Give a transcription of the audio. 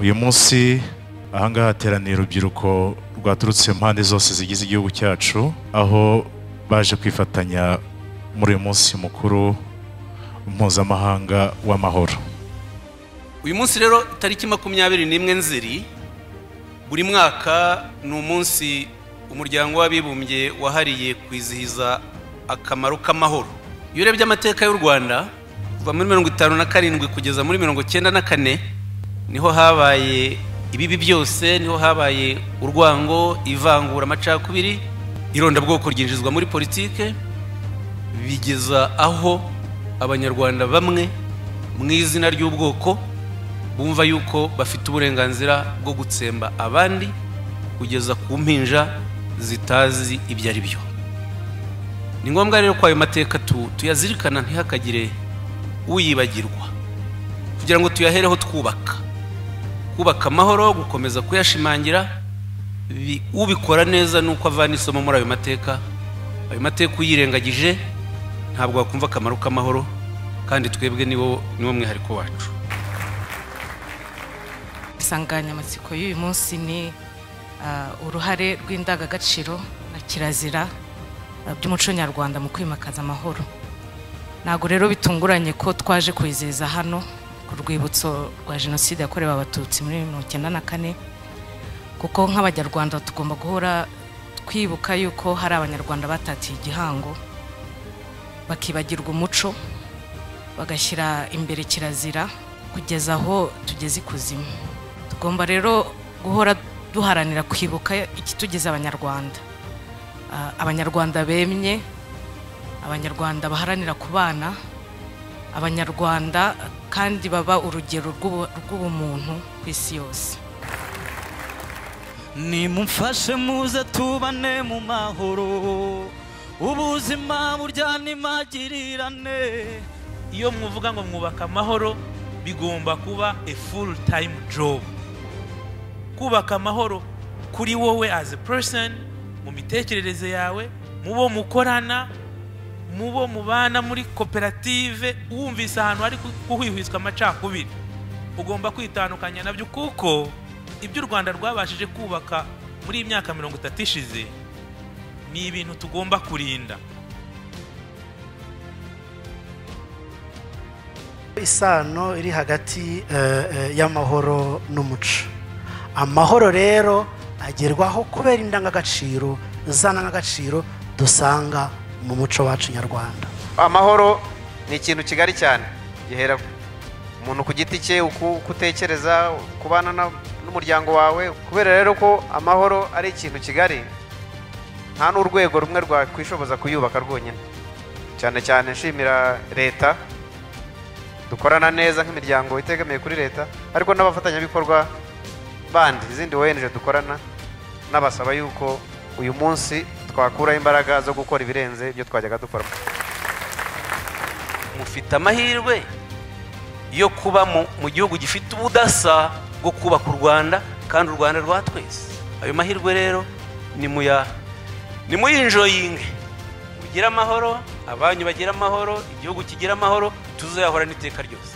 uyu munsi ahangaha hateraniye urubyiruko rwaturutse impande zose zigize igihugu cyacu aho baje kwifatanya muri uyu munsi mukuru mpuzamahanga w'amahoro uyu munsi rero tariki makumyabiri n'imwe nzeri buri mwaka ni umunsi umuryango w'abibumbye wahariye kwizihiza akamaro k'amahoro iyo urebye amateka y'u rwanda kuva muri mirongo itanu na karindwi kugeza muri mirongo icyenda na kane niho habaye ibibi byose niho habaye urwango ivangura amacakubiri irondabwoko ryinjizwa muri politike bigeza aho abanyarwanda bamwe mu izina ry'ubwoko bumva yuko bafite uburenganzira bwo gutsemba abandi kugeza ku mpinja zitazi ibyo ari byo ni ngombwa rero ko ayo mateka tuyazirikana ntihakagire uyibagirwa kugira ngo tuyahereho twubaka kubaka amahoro gukomeza kuyashimangira ubikora neza ni uko avana isomo muri ayo mateka ayo mateka uyirengagije ntabwo wakumva akamaro k'amahoro kandi twebwe niwo niwo mwihariko wacu insanganyamatsiko y'uyu munsi ni uruhare rw'indangagaciro na kirazira by'umuco nyarwanda mu kwimakaza amahoro ntabwo rero bitunguranye ko twaje kwizihiza hano ku rwibutso rwa jenoside yakorewe abatutsi muri mirongo icyenda na kane kuko nk'abanyarwanda tugomba guhora twibuka yuko hari abanyarwanda batatiye igihango bakibagirwa umuco bagashyira imbere kirazira kugeza aho tugeze ikuzimu tugomba rero guhora duharanira kwibuka ikitugize abanyarwanda abanyarwanda bemye abanyarwanda baharanira kubana abanyarwanda kandi baba urugero rw'ubumuntu ku isi yose nimumfashe muze tubane mu mahoro ubuzima burya nimagirirane iyo muvuga ngo mwubaka amahoro bigomba kuba a full time job kubaka amahoro kuri wowe as a person mu mitekerereze yawe mu bo mukorana mu bo mubana muri koperative wumvise ahantu hari guhwihwiswa amacakubiri ugomba kwitandukanya nabyo kuko ibyo u rwanda rwabashije kubaka muri iyi myaka mirongo itatu ishize ni ibintu tugomba kurinda isano iri hagati y'amahoro n'umuco amahoro rero agerwaho kubera indangagaciro za ndangagaciro dusanga mu muco wacu nyarwanda amahoro ni ikintu kigari cyane gihera umuntu ku giti cye uko utekereza kubana n'umuryango wawe kubera rero ko amahoro ari ikintu kigari nta n'urwego rumwe rwakwishoboza kuyubaka rwonyine cyane cyane nshimira leta dukorana neza nk'imiryango itegamiye kuri leta ariko n'abafatanyabikorwa bandi izindi ONG dukorana n'abasaba yuko uyu munsi twakuraho imbaraga zo gukora ibirenze ibyo twajyaga dukora mufite amahirwe yo kuba mu gihugu gifite ubudasa bwo kubaka u rwanda kandi u rwanda rwa twese ayo mahirwe rero ni muya ni muyinjoyinge mugire amahoro abanyu bagira amahoro igihugu kigira amahoro tuzayahorana iteka ryose